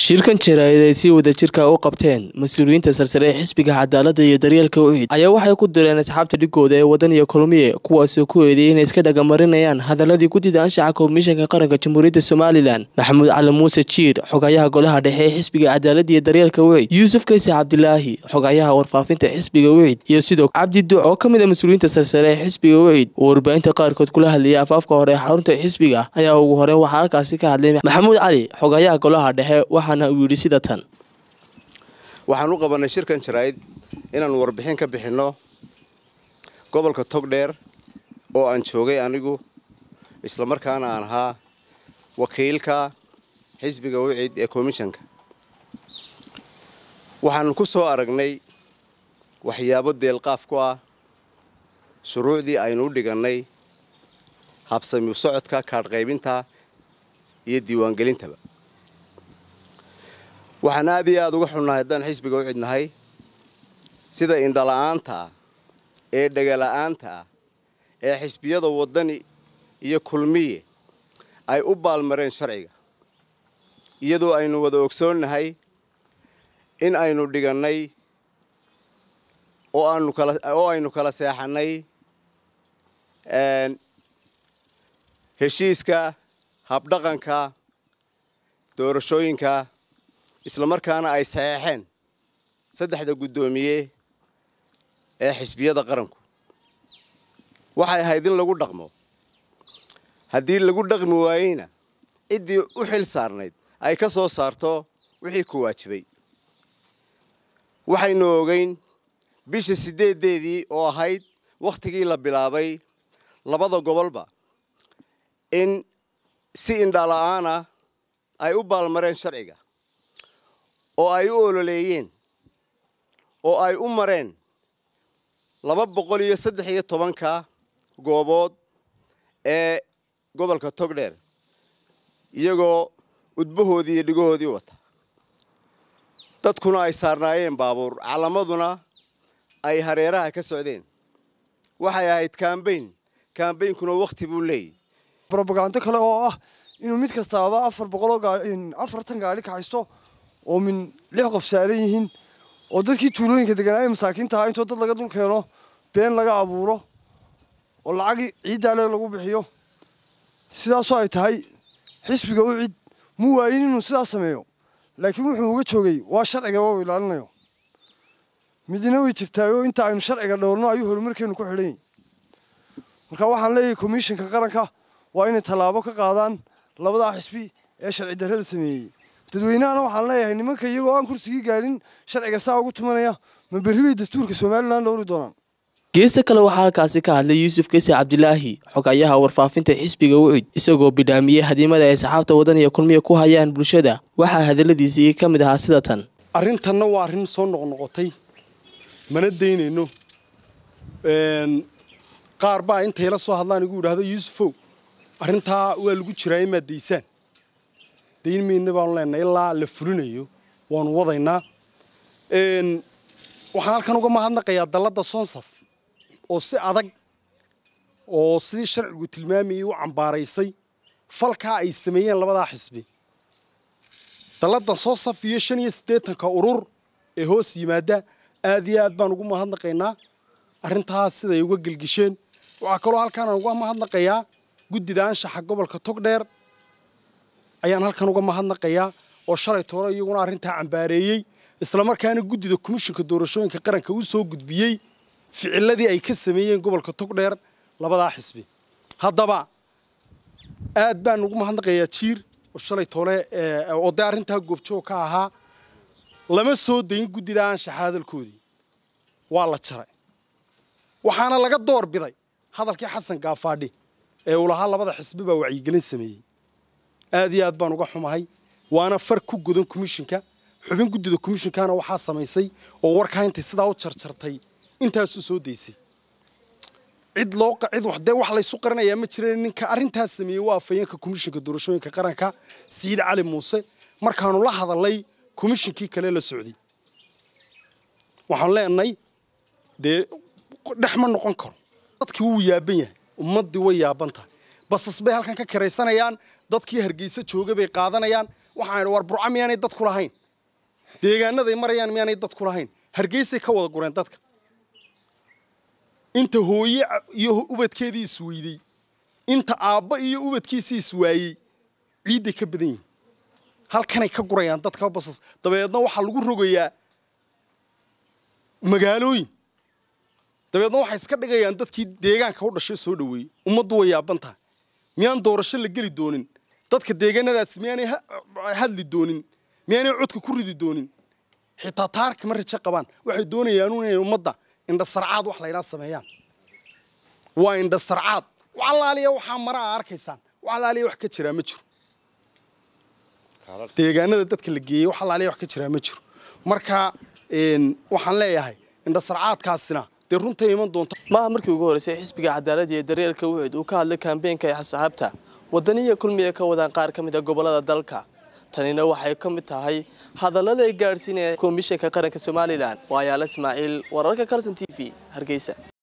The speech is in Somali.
shirkan jaraa'id ay si wadajirka u qabteen mas-uuliyiinta sarsare ee xisbiga cadaaladda iyo daryeelka ucid ayaa waxay ku direen asxaabta dhigooda ee wadan iyo kulmiye kuwaasoo ku eedeeyay inay iska dhagamarinayaan hadaladii guddida anshaxa komishanka qaranka jamhuuriyadda somalilan maxamuud cali muuse jiir xogayaha golaha dhexe ee xisbiga cadaaladda iyo daryeelka ucid yuusuf kayse cabdilaahi xogayaha warfaafinta xisbiga ucid iyo sidoo cabdi duc oo ka mid a mas-uuliyiinta sarsare ee xisbiga ucid oo warbaahinta qaarkood kula hadlayay afaafka hore ee xarunta xisbiga ayaa ugu horeyn waxaa halkaasi ka hadlay maxamuud cali xogayaha golaha dhexe waxaana uu yidhi sida tan waxaan u qabanay shirkan jaraa'id inaan warbixin ka bixinno gobolka togdheer oo aan joogay anigu islamarkaana aan ahaa wakiilka xisbiga wicid ee komishanka waxaan ku soo aragnay waxyaabo deelqaaf ku ah shuruucdii aynu u dhigannay habsami socodka kaadhqaybinta iyo diiwaangelintaba waxaan aad iyo aada uga xunnahay haddaan xisbiga u cidnahay sida indhala-aanta ah ee dhegala-aanta ah ee xisbiyada waddani iyo kulmiye ay u baalmareen sharciga iyadoo aynu wada ogsoonnahay in aynu dhigannay oo aanu kala oo aynu kala seexannay heshiiska habdhaqanka doorashooyinka islamarkaana ay saxeexeen saddexda guddoomiye ee xisbiyada qaranku waxay ahayd in lagu dhaqmo haddii lagu dhaqmi waayeyna ciddii u xil saarnayd ay ka soo saarto wixii ku waajibay waxaynu ogeyn bisha siddeedeedii oo ahayd wakhtigii la bilaabay labada gobolba in si indhala-aana ay u baalmareen sharciga oo ay u ololeeyeen oo ay u mareen laba boqol iyo saddex iyo tobanka goobood ee gobolka togdheer iyagoo udbahoodii iyo dhigahoodii wata dadkuna ay saarnaayeen baabuur calamaduna ay hareeraha ka socdeen waxay ahayd kambayn kambaynkuna wakhti buu leeyahy robagando kale oo ah inuu mid kastaaba afar boqoloo afartan gaadhi kaxaysto oo min lix qof saaran yihiin oo dadkii tuulooyinka deganaa ee masaakiinta ahaa intoo dad laga dul keeno been laga abuuro oo lacagii ciiddaale lagu bixiyo sidaasoo ay tahay xisbiga u cid mu waayin inuu sidaas sameeyo laakiin wuxuu uga joogay waa sharciga waa ilaalinayo midna way jirtaayo inta aynu sharciga dhowrno ayuu horumarkeenu ku xidhan yahy marka waxaan leeyahay komishanka qaranka waa inay tallaabo ka qaadaan labadaa xisbi ee sharci darrada sameeyey dadweynahana waxaan leeyahay nimanka iyagoo aan kursigii gaadhin sharciga saa ugu tumanaya ma berri bay dastuurka somalilan dhowri doonaan geesta kale waxaa halkaasi ka hadlay yuusuf kayse cabdilaahi xogayaha warfaafinta xisbiga ucid isagoo bidhaamiyey hadiimada ay saxaabta wadan iyo kulmiya ku hayaan bulshada waxaa hadaladiisii ka mid ahaa sida tan arrintanna waa arrin soo noqnoqotay mana daynayno qaar baa intay la soo hadlaan igu yidhaahdo yuusufow arrintaa waa lagu jiraa imaad daysaan dayn mayna baanu leenahay ilaa la fulinayo waanu wadaynaa waxaan halkan uga mahadnaqayaa dalladda sonsaf oo si adag oo sidii sharcigu tilmaamayay u cambaaraysay falkaa ay sameeyeen labadaa xisbi dalladda sonsaf iyo shan iyo siddeetanka urur ee hoos yimaada aad iyo aad baan ugu mahadnaqaynaa arrintaas siday uga gelgisheen waxaa kaloo halkaanaan uga mahadnaqayaa guddida anshaxa gobolka togdheer ayaan halkan uga mahadnaqayaa oo shalay toole iyaguna arrintaa cambaareeyey islamarkaana guddida komishinka doorashooyinka qaranka u soo gudbiyey ficiladii ay ka sameeyeen gobolka togdheer labadaa xisbi haddaba aad baan ugu mahadnaqayaa jiir oo shalay toole oo dee arrintaa goobjoog ka ahaa lama soo dayin guddida anshaxa hadalkoodii waa la jaray waxaana laga door biday hadalkii xasan gaafaadhi ee uu lahaa labada xisbi baa wacyigelin sameeyey aad iyo aad baan uga xumahay waana far ku godan komishinka xubin guddida komishinkana waxaa samaysay oo warkaa intay sidaa u jarjartay intaasu soo daysay cid loo cid wax dee wax laysu qaranayaa ma jireen ninka arrintaas sameeyey waa afayeenka komishinka doorashooyinka qaranka siid cali muuse markaanu la hadalnay komishinkii kale la socday waxaan leenahay dee dhex ma noqon karo dadkii wuu yaaban yahay ummaddii way yaaban tahay basas bay halkan ka kiraysanayaan dadkii hargeysa jooga bay qaadanayaan waxaan idhi war burca miyaanay dadku lahayn deegaanaday marayaan miyaanay dadku lahayn hargeysay ka wada gureen dadka inta hooye iyo ubadkeedii isweydey inta aabba iyo ubadkiisii iswaayey ciidday ka badan yihin halkanay ka gurayaan dadka basas dabeedna waxaa lagu rogayaa magaalooyin dabeedna waxay iska dhigayaan dadkii deegaanka u dhashay soo dhoweeyey ummaddu way yaaban tahay miyaan doorasho la geli doonin dadka deegaanadaas miyaanay hadli doonin miyaanay codka ku ridi doonin xitaa taarka ma rajo qabaan waxay doonayaan inay ummadda indhasarcaad wax laydhaa sameeyaan waa indhasarcaad walaaliya waxaa mara a arkaysaan walaaliya wax ka jiraa ma jiro deegaanada dadka la geeyey wax alaaliya wax ka jiraa ma jiro marka waxaan leeyahay indhasarcaadkaasina dee runtay iman doonta maaha markii ugu horreysay xisbiga cadaaladda iyo daryeelka wuxud uu ka hadlay kambeynka ay xasaxaabta wadaniya kulmiya ka wadaan qaar ka mid a gobolada dalka tanina waxay ka mid tahay hadallada ay gaadhsiinaya komishanka qaranka somalilan waayaala ismaaciil wararka carlton t v hargeysa